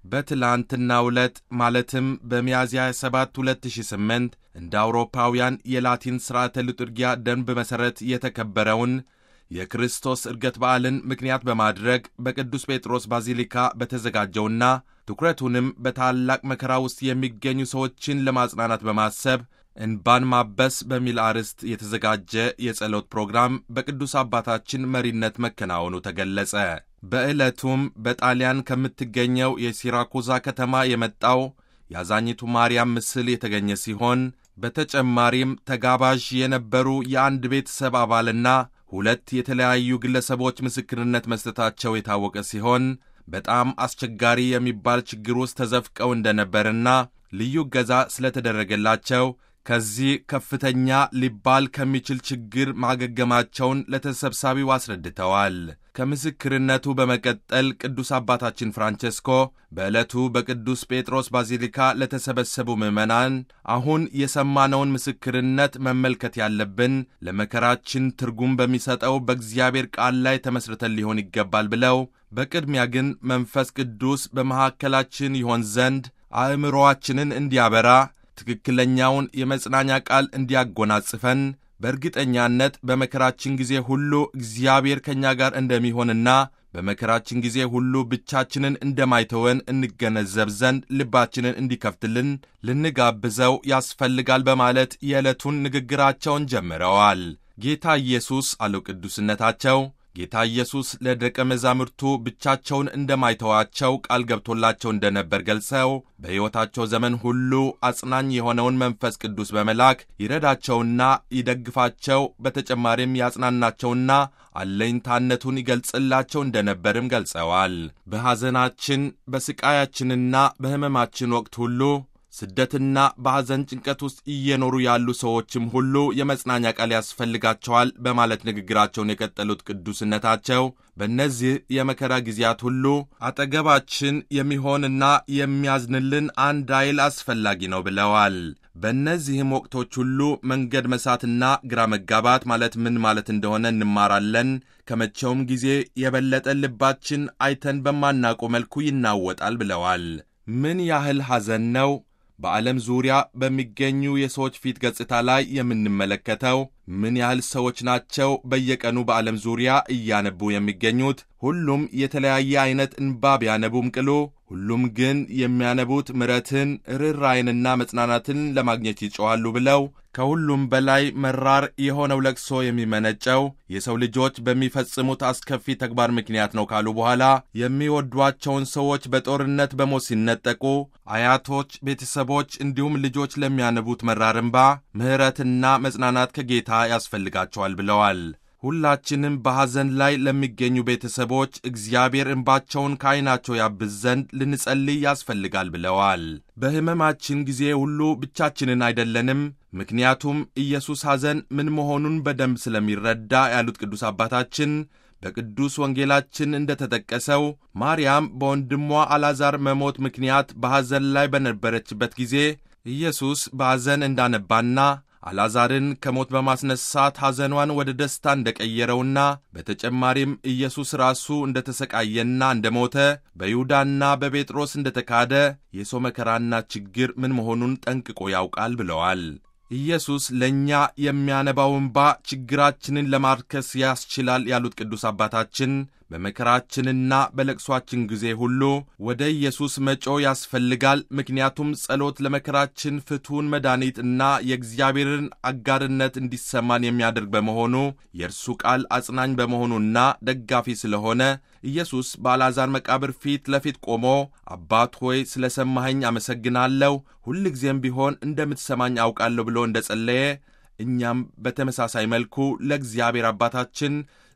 በትላንትናው ዕለት ማለትም በሚያዝያ 7 2008 እንደ አውሮፓውያን የላቲን ሥርዓተ ልጡርጊያ ደንብ መሠረት የተከበረውን የክርስቶስ ዕርገት በዓልን ምክንያት በማድረግ በቅዱስ ጴጥሮስ ባዚሊካ በተዘጋጀውና ትኩረቱንም በታላቅ መከራ ውስጥ የሚገኙ ሰዎችን ለማጽናናት በማሰብ እንባን ማበስ በሚል አርዕስት የተዘጋጀ የጸሎት ፕሮግራም በቅዱስ አባታችን መሪነት መከናወኑ ተገለጸ። በዕለቱም በጣሊያን ከምትገኘው የሲራኩዛ ከተማ የመጣው የአዛኝቱ ማርያም ምስል የተገኘ ሲሆን በተጨማሪም ተጋባዥ የነበሩ የአንድ ቤተሰብ አባልና ሁለት የተለያዩ ግለሰቦች ምስክርነት መስጠታቸው የታወቀ ሲሆን በጣም አስቸጋሪ የሚባል ችግር ውስጥ ተዘፍቀው እንደነበርና ልዩ እገዛ ስለተደረገላቸው ከዚህ ከፍተኛ ሊባል ከሚችል ችግር ማገገማቸውን ለተሰብሳቢው አስረድተዋል። ከምስክርነቱ በመቀጠል ቅዱስ አባታችን ፍራንቼስኮ በዕለቱ በቅዱስ ጴጥሮስ ባዚሊካ ለተሰበሰቡ ምዕመናን አሁን የሰማነውን ምስክርነት መመልከት ያለብን ለመከራችን ትርጉም በሚሰጠው በእግዚአብሔር ቃል ላይ ተመስርተን ሊሆን ይገባል ብለው በቅድሚያ ግን መንፈስ ቅዱስ በመካከላችን ይሆን ዘንድ አእምሮአችንን እንዲያበራ ትክክለኛውን የመጽናኛ ቃል እንዲያጎናጽፈን በእርግጠኛነት በመከራችን ጊዜ ሁሉ እግዚአብሔር ከእኛ ጋር እንደሚሆንና በመከራችን ጊዜ ሁሉ ብቻችንን እንደማይተወን እንገነዘብ ዘንድ ልባችንን እንዲከፍትልን ልንጋብዘው ያስፈልጋል በማለት የዕለቱን ንግግራቸውን ጀምረዋል። ጌታ ኢየሱስ አለው ቅዱስነታቸው ጌታ ኢየሱስ ለደቀ መዛሙርቱ ብቻቸውን እንደማይተዋቸው ቃል ገብቶላቸው እንደነበር ገልጸው በሕይወታቸው ዘመን ሁሉ አጽናኝ የሆነውን መንፈስ ቅዱስ በመላክ ይረዳቸውና ይደግፋቸው፣ በተጨማሪም ያጽናናቸውና አለኝታነቱን ይገልጽላቸው እንደነበርም ገልጸዋል። በሐዘናችን በሥቃያችንና በሕመማችን ወቅት ሁሉ ስደትና በሐዘን ጭንቀት ውስጥ እየኖሩ ያሉ ሰዎችም ሁሉ የመጽናኛ ቃል ያስፈልጋቸዋል በማለት ንግግራቸውን የቀጠሉት ቅዱስነታቸው በእነዚህ የመከራ ጊዜያት ሁሉ አጠገባችን የሚሆንና የሚያዝንልን አንድ ኃይል አስፈላጊ ነው ብለዋል። በእነዚህም ወቅቶች ሁሉ መንገድ መሳትና ግራ መጋባት ማለት ምን ማለት እንደሆነ እንማራለን። ከመቼውም ጊዜ የበለጠ ልባችን አይተን በማናውቀው መልኩ ይናወጣል ብለዋል። ምን ያህል ሐዘን ነው በዓለም ዙሪያ በሚገኙ የሰዎች ፊት ገጽታ ላይ የምንመለከተው? ምን ያህል ሰዎች ናቸው በየቀኑ በዓለም ዙሪያ እያነቡ የሚገኙት? ሁሉም የተለያየ አይነት እንባ ቢያነቡም ቅሉ ሁሉም ግን የሚያነቡት ምሕረትን ርኅራኄንና መጽናናትን ለማግኘት ይጮኻሉ ብለው ከሁሉም በላይ መራር የሆነው ለቅሶ የሚመነጨው የሰው ልጆች በሚፈጽሙት አስከፊ ተግባር ምክንያት ነው ካሉ በኋላ የሚወዷቸውን ሰዎች በጦርነት በሞት ሲነጠቁ አያቶች፣ ቤተሰቦች እንዲሁም ልጆች ለሚያነቡት መራር እንባ ምሕረትና መጽናናት ከጌታ ያስፈልጋቸዋል ብለዋል። ሁላችንም በሐዘን ላይ ለሚገኙ ቤተሰቦች እግዚአብሔር እንባቸውን ከዐይናቸው ያብስ ዘንድ ልንጸልይ ያስፈልጋል ብለዋል። በሕመማችን ጊዜ ሁሉ ብቻችንን አይደለንም። ምክንያቱም ኢየሱስ ሐዘን ምን መሆኑን በደንብ ስለሚረዳ ያሉት ቅዱስ አባታችን በቅዱስ ወንጌላችን እንደ ተጠቀሰው ማርያም በወንድሟ አልዓዛር መሞት ምክንያት በሐዘን ላይ በነበረችበት ጊዜ ኢየሱስ በሐዘን እንዳነባና አልዓዛርን ከሞት በማስነሳት ሐዘኗን ወደ ደስታ እንደቀየረውና በተጨማሪም ኢየሱስ ራሱ እንደ ተሰቃየና እንደ ሞተ በይሁዳና በጴጥሮስ እንደ ተካደ የሰው መከራና ችግር ምን መሆኑን ጠንቅቆ ያውቃል ብለዋል። ኢየሱስ ለእኛ የሚያነባው እንባ ችግራችንን ለማርከስ ያስችላል ያሉት ቅዱስ አባታችን በመከራችንና በለቅሷችን ጊዜ ሁሉ ወደ ኢየሱስ መጮ ያስፈልጋል። ምክንያቱም ጸሎት ለመከራችን ፍቱን መድኃኒት እና የእግዚአብሔርን አጋርነት እንዲሰማን የሚያደርግ በመሆኑ የእርሱ ቃል አጽናኝ በመሆኑና ደጋፊ ስለሆነ ኢየሱስ በአልዓዛር መቃብር ፊት ለፊት ቆሞ አባት ሆይ ስለ ሰማኸኝ አመሰግናለሁ፣ ሁልጊዜም ቢሆን እንደምትሰማኝ አውቃለሁ ብሎ እንደ ጸለየ እኛም በተመሳሳይ መልኩ ለእግዚአብሔር አባታችን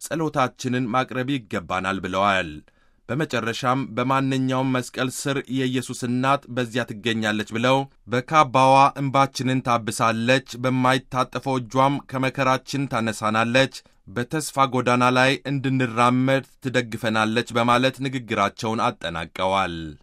ጸሎታችንን ማቅረብ ይገባናል ብለዋል። በመጨረሻም በማንኛውም መስቀል ስር የኢየሱስ እናት በዚያ ትገኛለች ብለው በካባዋ እንባችንን ታብሳለች፣ በማይታጠፈው እጇም ከመከራችን ታነሳናለች፣ በተስፋ ጎዳና ላይ እንድንራመድ ትደግፈናለች በማለት ንግግራቸውን አጠናቀዋል።